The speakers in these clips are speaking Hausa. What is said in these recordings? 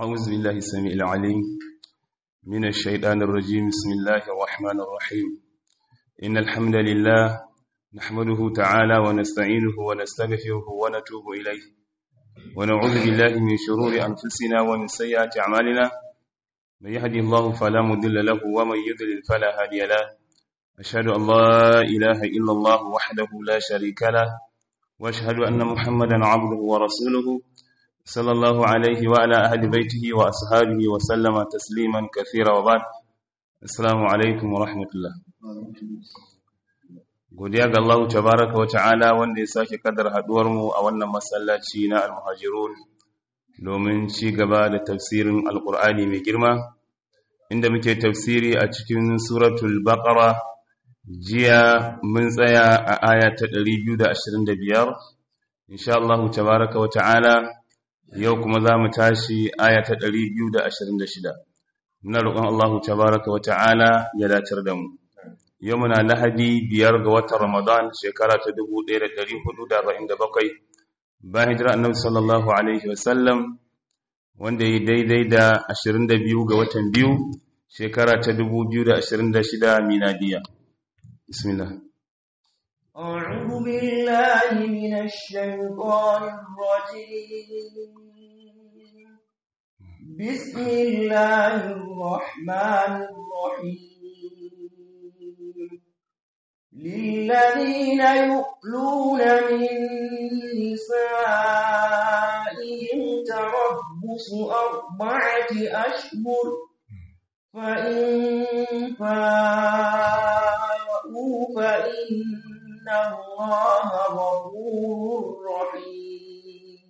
أعوذ بالله السميع العليم من الشيطان الرجيم بسم الله الرحمن الرحيم إن الحمد لله نحمده تعالى ونستعينه ونستغفره ونتوب إليه ونعوذ بالله من شرور أنفسنا ومن سيئات أعمالنا من يهدي الله فلا مضل له ومن يضلل فلا هادي له أشهد أن لا إله إلا الله وحده لا شريك له وأشهد أن محمدا عبده ورسوله صلى الله عليه وعلى أهل بيته وأصحابه وسلم تسليما كثيرا وبعد السلام عليكم ورحمة الله godiya ga Allah tabaraka wa ta'ala wanda ya sake kadar haduwar mu a wannan masallaci na al-muhajirun domin ci gaba da tafsirin alqur'ani mai girma inda muke tafsiri a cikin suratul baqara jiya mun tsaya a aya ta 225 insha Allah tabaraka wa ta'ala yau kuma za mu tashi aya ta 226 muna roƙon Allah tabaraka wa ta'ala ya dacar da mu yau muna lahadi biyar ga watan ramadan shekara ta 1447 bayan hijira annabi sallallahu alaihi wasallam wanda yi daidai da 22 ga watan biyu shekara ta 2026 miladiya bismillah أعوذ بالله من الشيطان الرجيم بسم الله الرحمن الرحيم للذين يؤلون من نسائهم تربص أربعة أشهر فإن فاءوا فإن إن الله غفور رحيم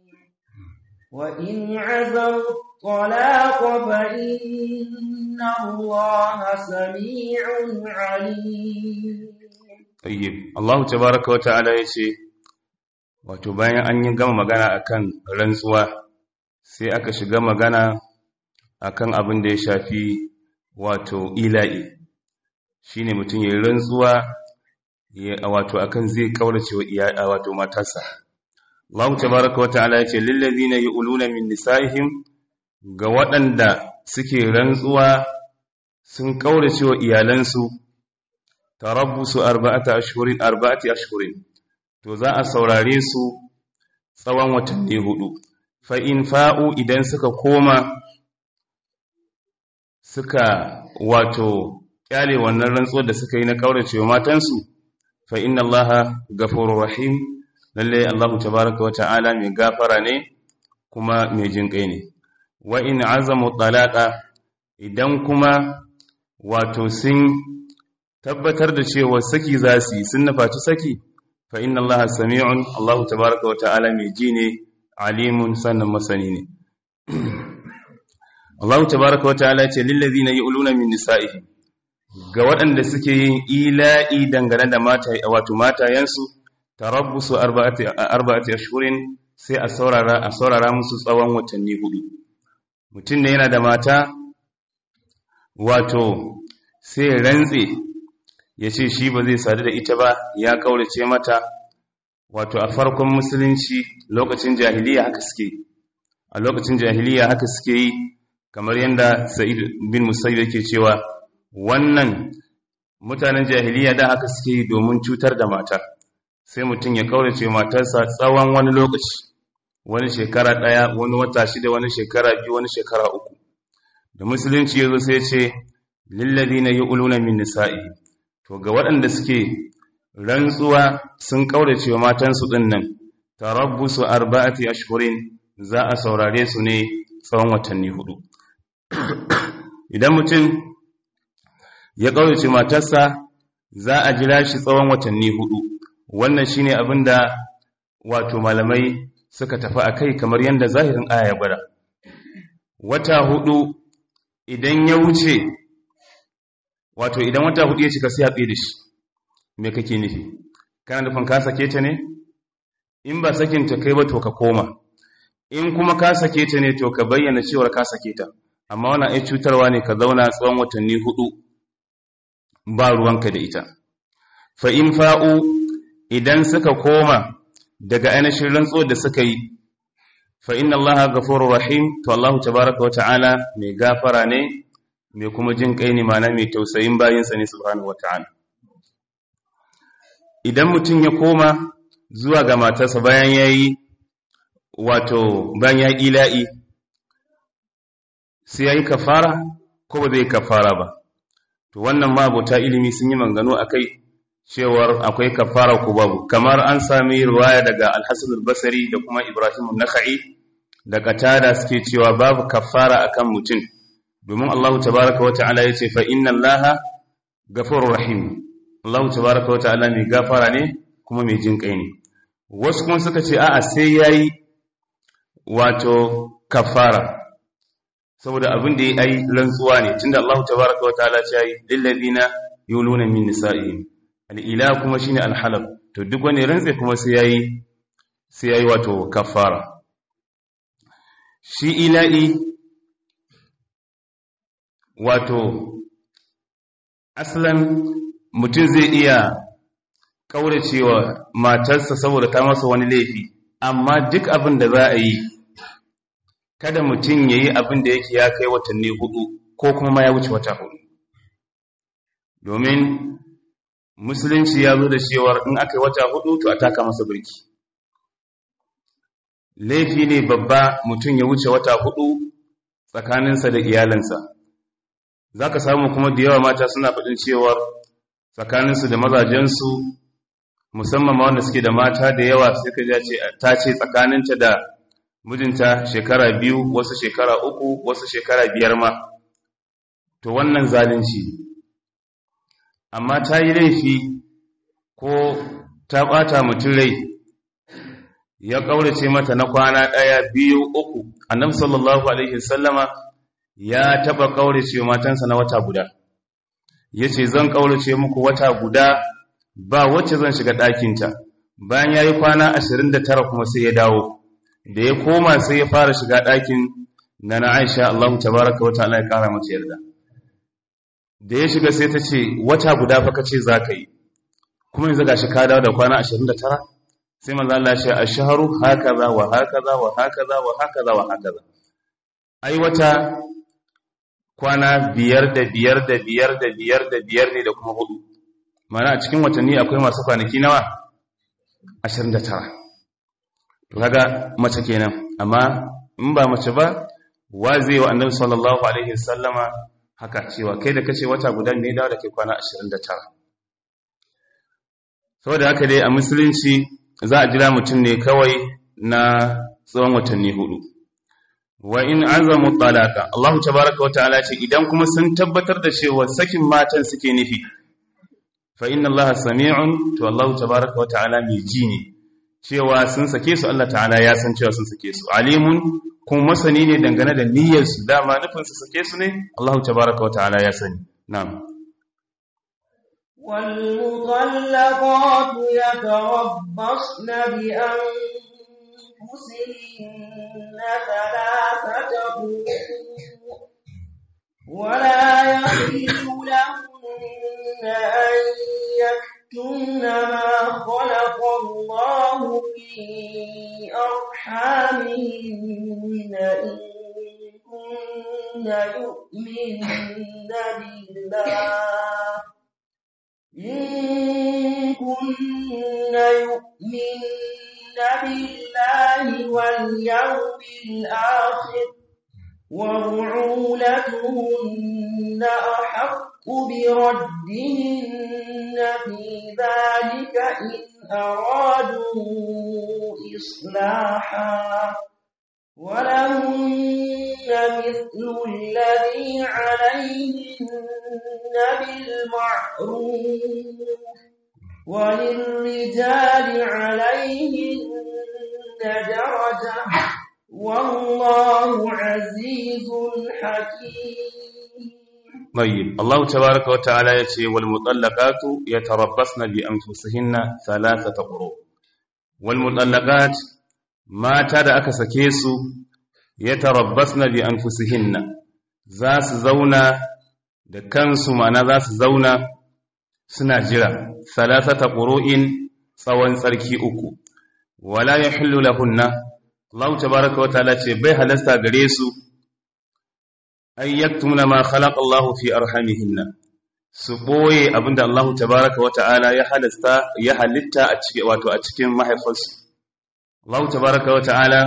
وإن عزموا الطلاق فإن الله سميع عليم طيب الله تبارك وتعالى yace wato bayan an yi gama magana akan rantsuwa sai aka shiga magana akan abin da ya shafi wato ila'i shine mutum ya rantsuwa wato akan zai kaurace wa iyada wato matarsa Allah tabaaraka wa ta'ala yace lil ladina yu'luna min nisaihim ga waɗanda suke rantsuwa sun kaurace wa iyalansu tarabbusu arba'ata ashhurin arba'ati ashhurin to za a saurare su tsawon watanni hudu fa in fa'u idan suka koma suka wato kyale wannan rantsuwar da suka yi na kaurace wa matansu fa inna allaha ghafurur rahim lalle allah tabaaraka wa ta'ala mai gafara ne kuma mai jinkai ne wa in azamu talaqa idan kuma wato sun tabbatar da cewa saki zasu sun nufaci saki fa inna allaha sami'un allah tabaaraka wa ta'ala mai ji ne alimun sannan masani ne allah tabaaraka wa ta'ala ya ce lil ladina yu'luna min nisa'ihim ga waɗanda suke yin ila'i dangane da mata wato matayensu tarabbusu arba'ati arba'ati ashhurin sai a saurara a saurara musu tsawon watanni hudu mutum ne yana da mata wato sai rantse ya ce shi ba zai sadu da ita ba ya kaurace mata wato a farkon musulunci lokacin jahiliya haka suke a lokacin jahiliya haka suke yi kamar yadda sa'id bin musayyib yake cewa wannan mutanen jahiliya da haka suke yi domin cutar da mata sai mutum ya kaurace matarsa tsawon wani lokaci wani shekara ɗaya wani wata shida wani shekara biyu wani shekara uku da musulunci ya zo sai ce lillazi na yi uluna min nisa'i to ga waɗanda suke rantsuwa sun kaurace wa matansu ɗin nan tarabbusu arba'ati ashhurin za a saurare su ne tsawon watanni hudu idan mutum ya ƙaurace matarsa za a jira shi tsawon watanni hudu wannan shine abin da wato malamai suka tafi a kai kamar yadda zahirin aya ya gwada wata hudu idan ya wuce wato idan wata hudu ya cika sai a tsaye da shi me kake nufi kana nufin ka sake ta ne in ba sakin ta kai ba to ka koma in kuma ka sake ta ne to ka bayyana cewar ka sake ta amma wannan ai cutarwa ne ka zauna tsawon watanni hudu ba ruwanka da ita fa in fa'u idan suka koma daga ainihin rantsuwar da suka yi fa inna allaha ghafurur rahim to Allah tabaaraka wa ta'ala mai gafara ne mai kuma jin kai ne mana mai tausayin bayinsa ne subhanahu wa ta'ala idan mutum ya koma zuwa ga matarsa bayan yayi wato bayan ya ila'i sai yayi kafara ko ba zai kafara ba to wannan ma abota ilimi sun yi mangano akai cewar akwai kafara ko babu kamar an sami riwaya daga al-Hasan al-Basri da kuma Ibrahim an-Nakhai da Qatada suke cewa babu kafara akan mutum domin Allah tabaaraka wa ta'ala yace fa inna Allaha ghafurur rahim Allah tabaaraka wa ta'ala mai gafara ne kuma mai jin kai ne wasu kuma suka ce a'a sai yayi wato kafara saboda abin da ya yi rantsuwa ne tunda Allah tabaaraka wa ta'ala ya yi lil ladina yuluna min nisa'ihim al'ila kuma shine alhalal to duk wani rantse kuma sai yayi sai yayi wato kafara shi ila'i wato aslan mutum zai iya kauracewa matarsa saboda ta masa wani laifi amma duk abin da za a yi kada mutum yayi abin da yake ya kai watanni hudu ko kuma ma ya wuce wata hudu domin musulunci ya zo da cewar in aka yi wata hudu to a taka masa birki laifi ne babba mutum ya wuce wata hudu tsakaninsa da iyalinsa za ka samu kuma da yawa mata suna faɗin cewar tsakaninsu da mazajensu musamman ma wanda suke da mata da yawa sai ka ce ta ce tsakaninta da mijinta shekara biyu wasu shekara uku wasu shekara biyar ma to wannan zalunci ne amma ta yi laifi ko ta ɓata mutum rai ya ƙaurace mata na kwana ɗaya biyu uku annabi sallallahu alaihi sallama ya taɓa ƙaurace matansa na wata guda ya ce zan ƙaurace muku wata guda ba wacce zan shiga ɗakinta bayan ya yi kwana ashirin da tara kuma sai ya dawo da ya koma sai ya fara shiga ɗakin na na aisha allahu tabaraka wata ala ya ƙara mace yarda da ya shiga sai ta ce wata guda fa kace za ka yi kuma yanzu gashi ka dawo da kwana 29 sai manzo Allah ya ce ashharu hakaza wa hakaza wa hakaza wa hakaza wa hakaza ai wata kwana biyar da biyar da biyar da biyar da biyar ne da kuma hudu mana a cikin watanni akwai masu kwanaki nawa 29 to kaga mace kenan amma in ba mace ba wa zai wa annabi sallallahu alaihi wasallama haka cewa kai da kace wata guda ne dawo da kai kwana 29 saboda haka dai a musulunci za a jira mutum ne kawai na tsawon watanni hudu wa in azamu talaka Allah tabaaraka wa ta'ala ce idan kuma sun tabbatar da cewa sakin matan suke nufi fa inna Allah sami'un to Allah tabaaraka wa ta'ala mai ji ne cewa sun sake su Allah ta'ala ya san cewa sun sake su alimun kuma masani ne dangane da niyyarsu dama nufin su sake su ne Allah tabaraka wa ta'ala ya sani na'am والمطلقات يتربصن بأنفسهن ثلاثة قروء ولا يحل لهن أن يكتمن ما خلق الله في أرحامهن إن كن يؤمن بالله إن كن يؤمن بالله واليوم الآخر وبعولتهن أحق بردهن في ذلك إن أرادوا إصلاحا ولهن مثل الذي عليهن بالمعروف وللرجال عليهن درجة والله عزيز حكيم طيب الله تبارك وتعالى يتي والمطلقات يتربصن بأنفسهن ثلاثة قروء والمطلقات mata da aka sake su ya tarabbasna bi anfusihinna za su zauna da kansu ma'ana za su zauna suna jira salasata qur'in tsawon tsarki uku wala yahillu lahunna Allah tabaraka wa ta'ala ce bai halasta gare su ay yaktumuna ma khalaqa Allah fi arhamihinna su boye abinda Allah tabaraka wa ta'ala ya halasta ya halitta a cikin wato a cikin mahaifarsu Allah tabaraka wa ta'ala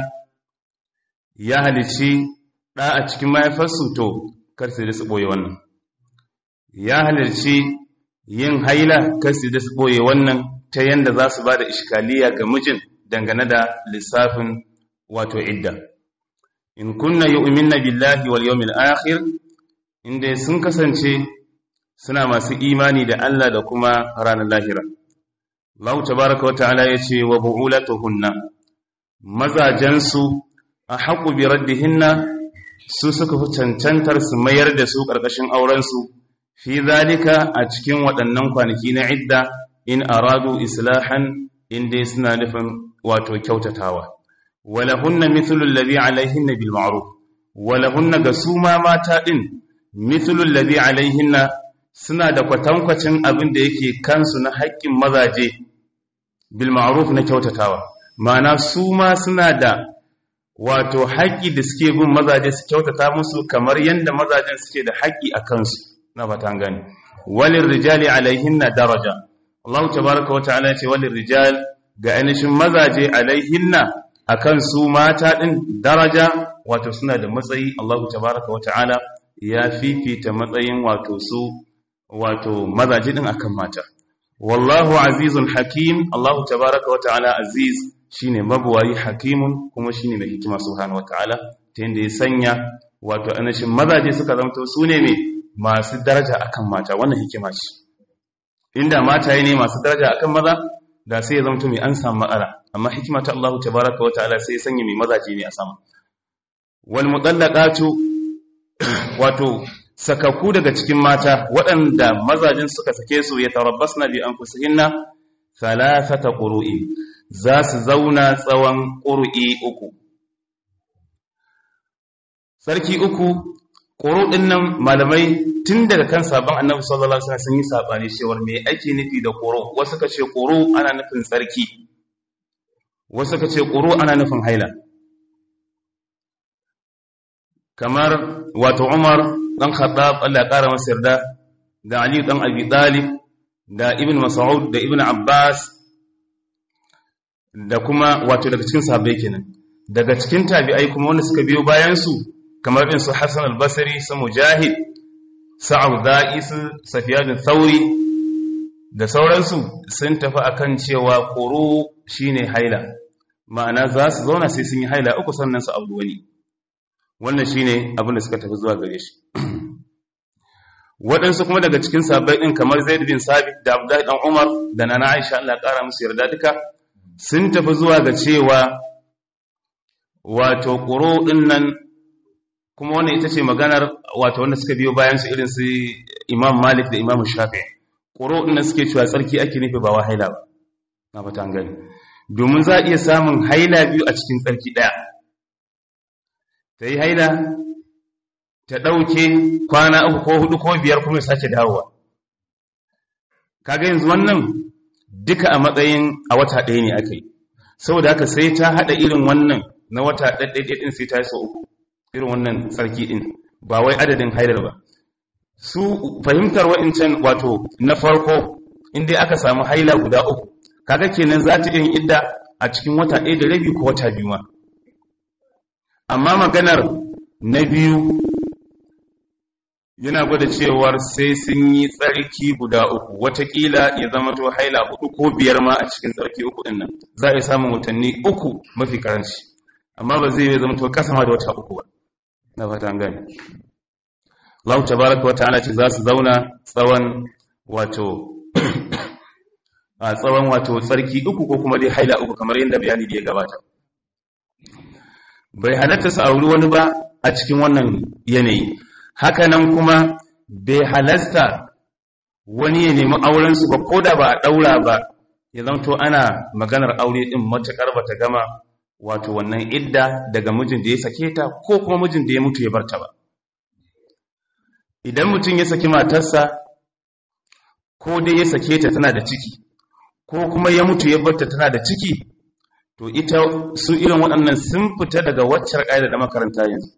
ya halici da a cikin mahaifarsu to kar su da su boye wannan ya halarci yin haila kar su da su boye wannan ta yanda za su ba da iskaliya ga mijin dangane da lissafin wato idda in kunna yu'minna billahi wal yawmil akhir inda sun kasance suna masu imani da Allah da kuma ranar lahira Allah tabaaraka wa ta'ala yace wa bu'ulatuhunna mazajansu a haƙu bi raddihinna su suka fi cancantar su mayar da su ƙarƙashin aurensu fi zalika a cikin waɗannan kwanaki na idda in aradu islahan inda suna nufin wato kyautatawa walahunna mithlu alladhi alaihinna bil ma'ruf walahunna ga su ma mata din mithlu alladhi alaihinna suna da kwatankwacin abin da yake kansu na haƙƙin mazaje bil ma'ruf na kyautatawa ma'ana su ma suna da wato haƙƙi da suke bin mazaje su kyautata musu kamar yadda mazajen suke da haƙƙi a kansu na fatan gani walin rijali alaihinna daraja Allah tabaraka wa ta'ala ce walin rijal ga ainihin mazaje alaihinna akan su mata din daraja wato suna da matsayi Allah tabaraka wa ta'ala ya fifita matsayin wato su wato mazaje din akan mata wallahu azizun hakim Allah tabaraka wa ta'ala aziz shine mabuwayi hakimun kuma shine mai hikima subhanahu wataala ta yanda ya sanya wato anashin mazaje suka zamto su ne mai masu daraja akan mata wannan hikima ce inda mata ne masu daraja akan maza da sai ya zamto mai an samu ma'ara amma hikima ta Allah tabaraka wataala sai ya sanya mai mazaje ne a sama wal mutallaqatu wato sakaku daga cikin mata waɗanda mazajin suka sake su ya tarabbasna bi anfusihinna thalathata qurui za su zauna tsawon ƙuru'i uku. Sarki uku, ƙuru ɗin nan malamai tun daga kan sabon annabi sallallahu Alaihi sun yi saɓani cewar me ake nufi da ƙuru, wasu ka ce ƙuru ana nufin tsarki, wasu ka ce ƙuru ana nufin haila. Kamar wato Umar ɗan Khattab Allah ƙara masa yarda da Ali ɗan Abi Talib da Ibn Mas'ud da Ibn Abbas da kuma wato daga cikin sahabbai kenan daga cikin tabi'ai kuma wanda suka biyo bayan su kamar din su Hassan al-Basri su Mujahid su Auza'i su Sufyan al-Thawri da sauransu sun tafi akan cewa quru shine haila ma'ana za su zauna sai sun yi haila uku sannan su abu wani wannan shine abin da suka tafi zuwa gare shi waɗansu kuma daga cikin sahabbai din kamar Zaid bin Sabit da Abdullah dan Umar da Nana Aisha Allah ya kara musu yarda duka sun tafi zuwa ga cewa wato ƙuro ɗin nan kuma wannan ita ce maganar wato wanda suka biyo bayan su irin su imam malik da imam shafi ƙuro ɗin nan suke cewa tsarki ake nufi ba wa haila ba na fata gani domin za a iya samun haila biyu a cikin tsarki ɗaya ta yi haila ta ɗauke kwana uku ko hudu ko biyar kuma ya sake dawowa kaga yanzu wannan duka a matsayin a wata ɗaya ne aka yi saboda haka sai ta haɗa irin wannan na wata ɗaɗɗaiɗai ɗin sai ta yi sau uku irin wannan tsarki ɗin ba wai adadin haidar ba su fahimtar wa'incan wato na farko inda aka samu haila guda uku kaga kenan za ta yin idda a cikin wata ɗaya da rabi ko wata biyu ma amma maganar na biyu yana gwada cewar sai sun yi tsarki guda uku watakila ya zama to haila hudu ko biyar ma a cikin tsarki uku din nan za a yi samun watanni uku mafi karanci amma ba zai zama to kasa ma da wata uku ba na fata an gani Allah tabaraka wa ta'ala ce za su zauna tsawon wato a tsawon wato tsarki uku ko kuma dai haila uku kamar yadda bayani da ya gabata bai halatta su auri wani ba a cikin wannan yanayi hakanan kuma bai halasta wani ya nemi aurensu ba ko da ba a ɗaura ba ya zamto ana maganar aure ɗin matuƙar ba ta gama wato wannan idda daga mijin da ya sake ta ko kuma mijin da ya mutu ya barta ba idan mutum ya saki matarsa ko dai ya sake ta tana da ciki ko kuma ya mutu ya barta tana da ciki to ita su irin waɗannan sun fita daga waccar ƙa'ida da makaranta yanzu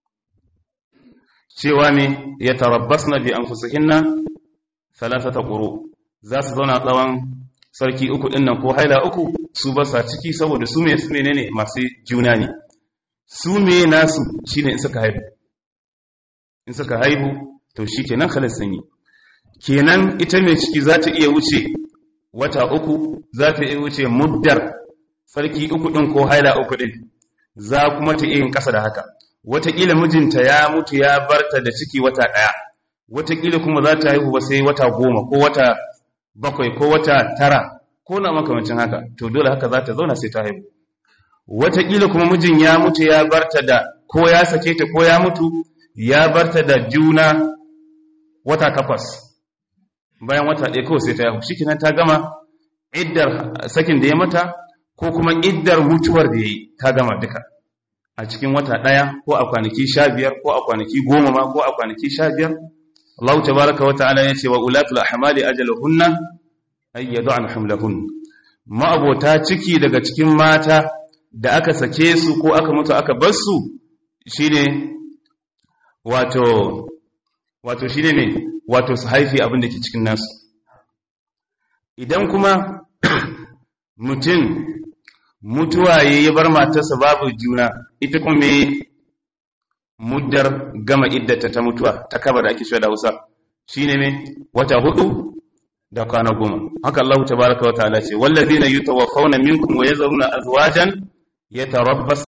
cewa ne ya tarabbas na bi an fusuhinna salasata ƙuro za su zauna tsawon sarki uku ɗin nan ko haila uku su ba sa ciki saboda su mai su ne masu juna ne su me nasu shine in suka haihu in suka haihu to shi kenan halis sun yi kenan ita mai ciki za ta iya wuce wata uku za ta iya wuce muddar sarki uku ɗin ko haila uku ɗin za kuma ta iya yin ƙasa da haka wataƙila mijinta ya mutu ya barta da ciki wata ɗaya wataƙila kuma za ta haihu ba sai wata goma ko wata bakwai ko wata tara ko na makamancin haka to dole haka za ta zauna sai ta haihu wataƙila kuma mijin ya mutu ya barta da ko ya sake ta ko ya mutu ya barta da juna wata takwas bayan wata ɗaya kawai sai ta haihu shi ta gama iddar sakin da ya mata ko kuma iddar mutuwar da ya yi ta gama duka a cikin wata ɗaya ko a kwanaki sha biyar ko a kwanaki goma ma ko a kwanaki sha biyar Allah tabaraka wa ta'ala ya ce wa ulatul ahmali ajaluhunna ay yad'an hamlahun ma'abota ciki daga cikin mata da aka sake su ko aka mutu aka bar su shine wato wato shine ne wato su haifi abin da ke cikin nasu idan kuma mutum mutuwa ya bar matarsa babu juna ita kuma me muddar gama iddata ta mutuwa ta kaba da ake da Hausa shine me wata hudu da kwana goma haka Allah tabaaraka wa ta'ala ce wallazina yutawaffawna minkum wa yazaruna azwajan yatarabbas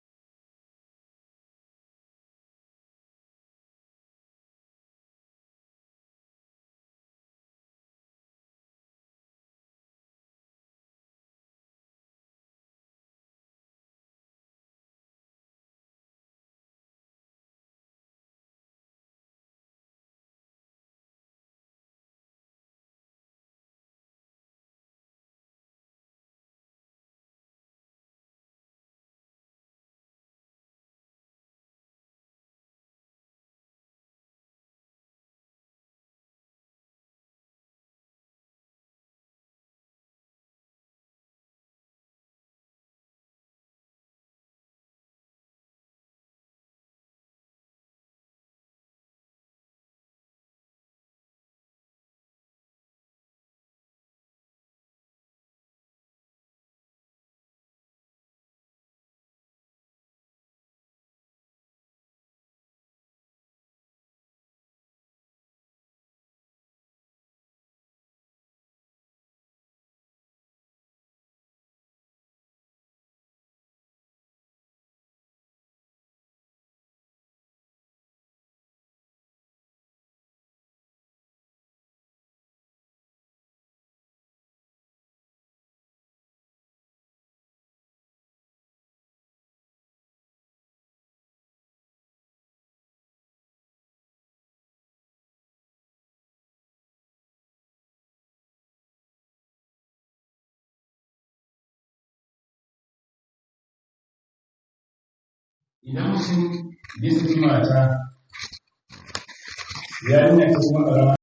idan mutum ya saki mata ya nuna ta kuma ƙarama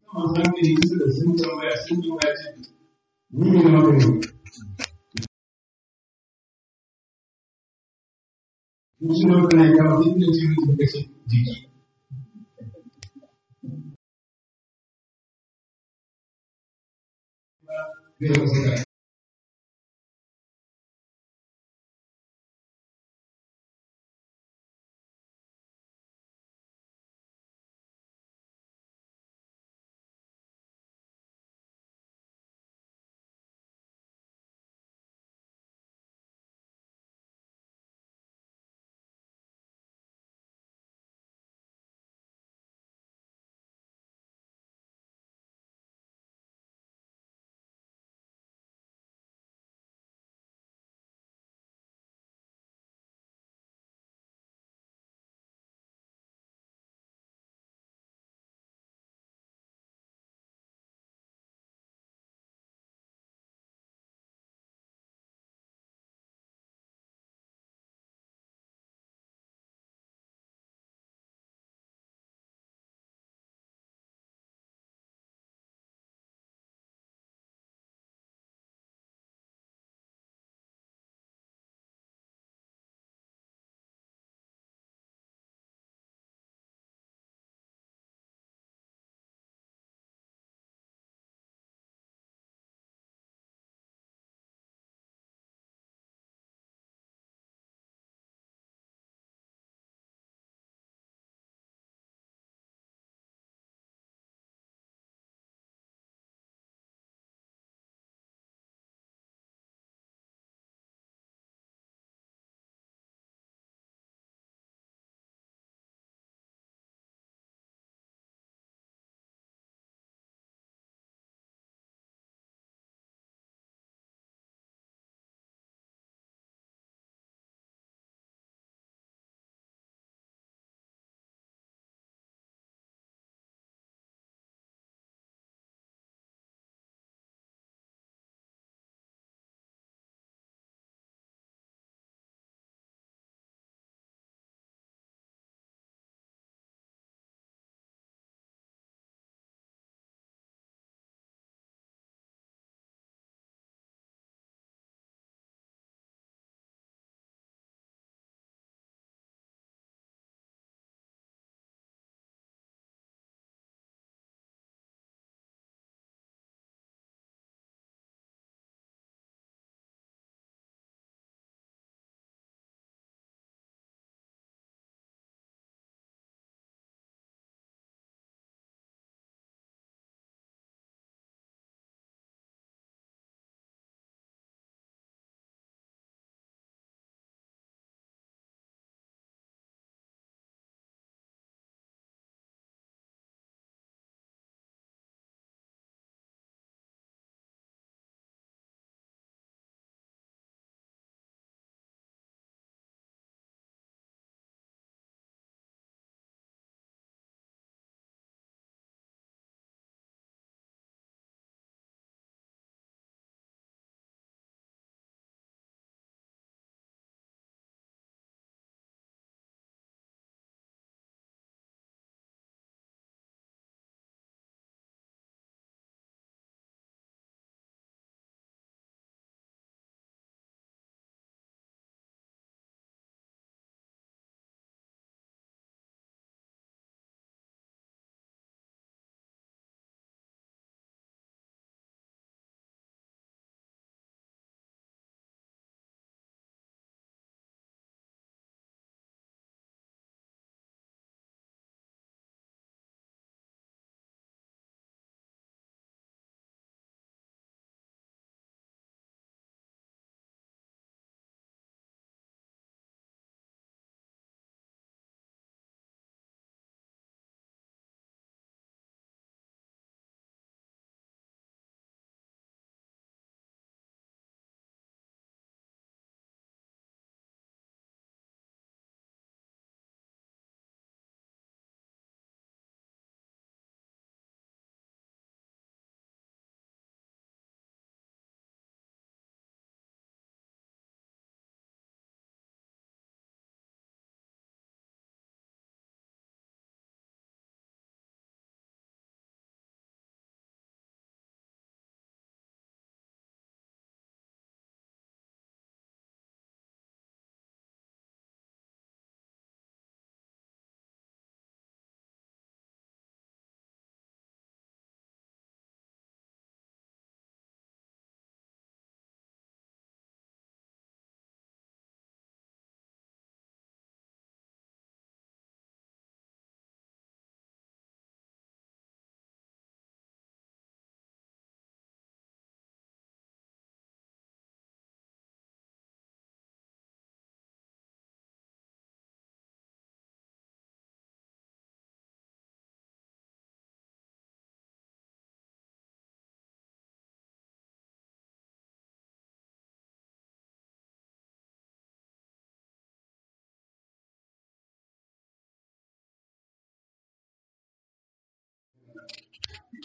masu hankali suka sun tambaya sun tambaya ce ni ne na magani Musu na magana ya kawo inda ce mutum kashe jiki. Zai wasu da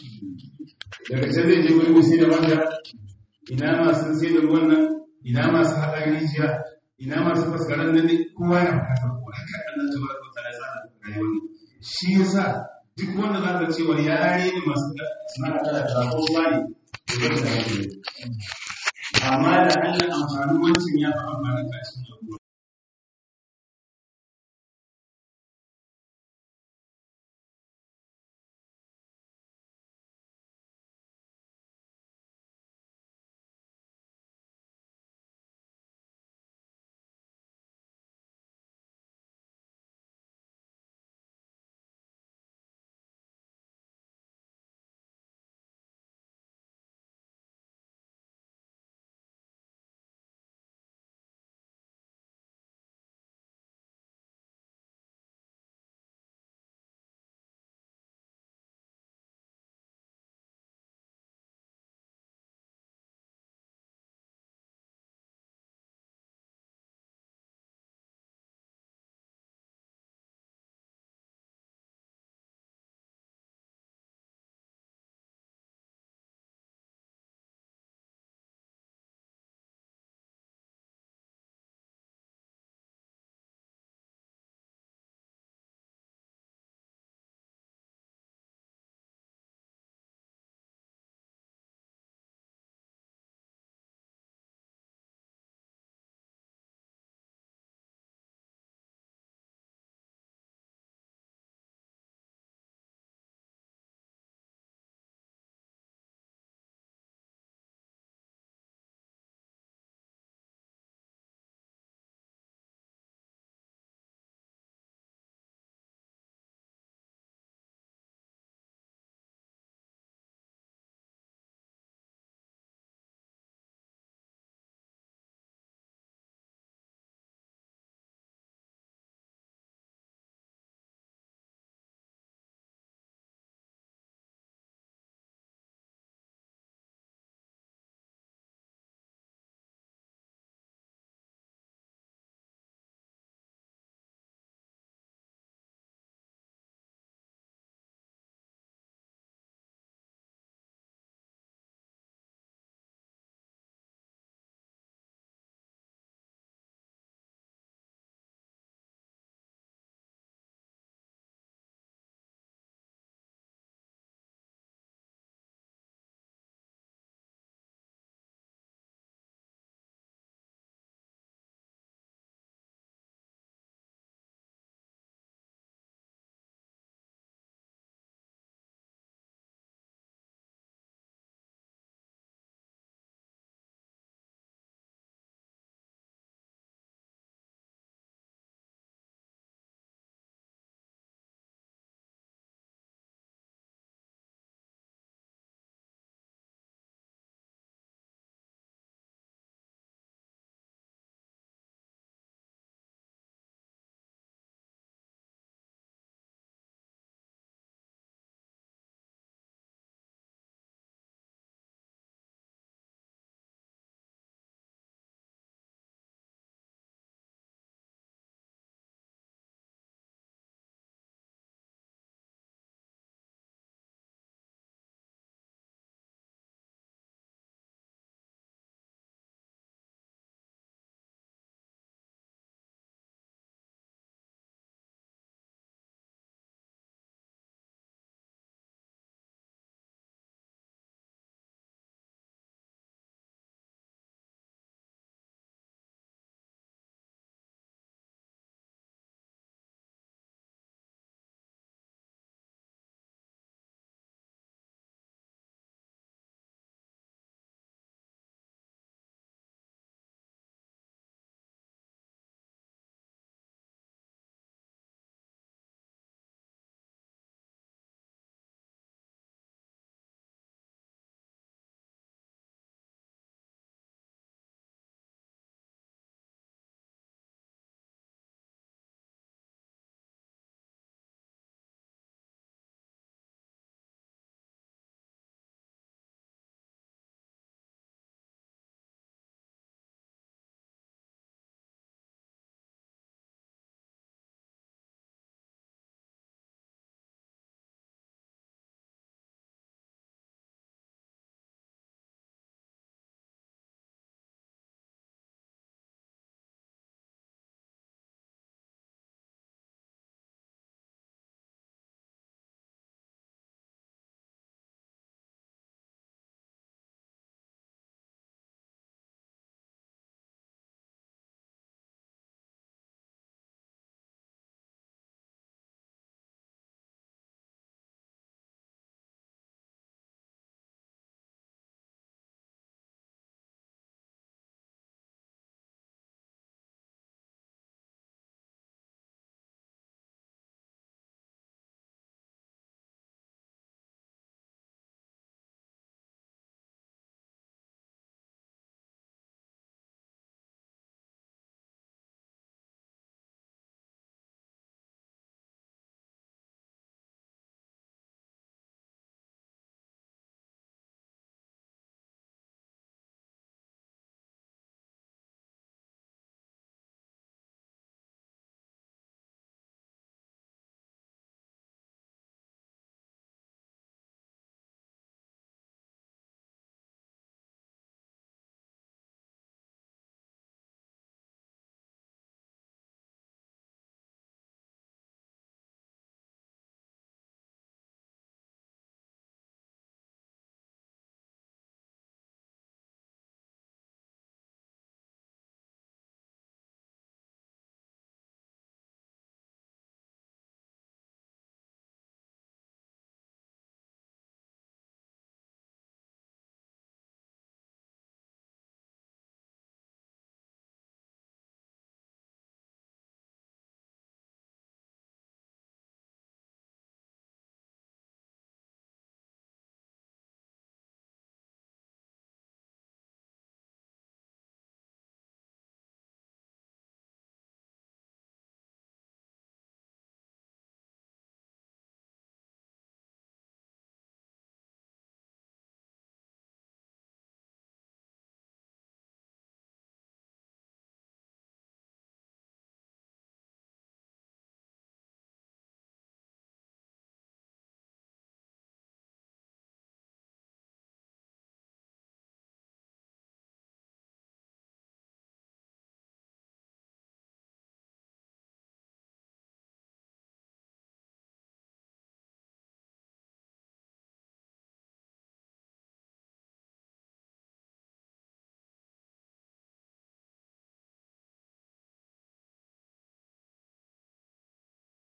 daga can zai je wani sai da wanda ina masu sai da ruwan nan ina masu haɗa rijiya ina masu faskaran nan ne kowa yana bukatar kowa haka Allah ta baraka ta da tsara rayuwar shi yasa duk wanda za ka ce wani yare ne masu sana'a da ko ruwa ne to zai da yake amma da Allah amfanin wancan ya fi amfanin kashin ruwa